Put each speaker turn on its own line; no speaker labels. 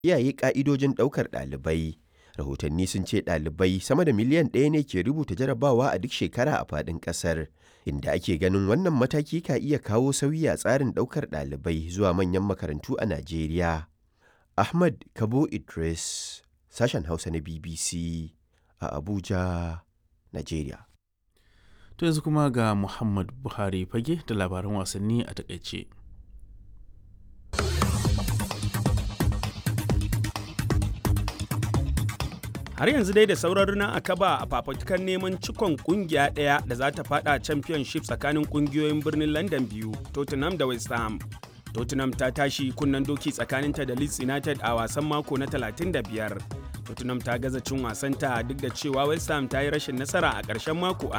kiyaye ƙa'idojin ɗaukar ɗalibai. Rahotanni sun ce ɗalibai sama da miliyan ɗaya ne ke rubuta jarabawa a duk shekara a faɗin ƙasar, inda ake ganin wannan mataki ka iya kawo sauyi a tsarin ɗaukar ɗalibai zuwa manyan makarantu a Najeriya. Ahmad Kabo Idris, sashen Hausa na BBC a Abuja, Najeriya.
To yanzu kuma ga Muhammad Buhari fage da labaran wasanni a takaice.
har yanzu dai da sauran a akaba a fafutukar neman cikon kungiya ɗaya da za ta fada championship tsakanin kungiyoyin birnin london biyu tottenham da west ham tottenham ta tashi kunnen doki tsakaninta da leeds united a wasan mako na 35 tottenham ta gaza cin wasanta duk da cewa west ham ta yi rashin nasara a ƙarshen mako a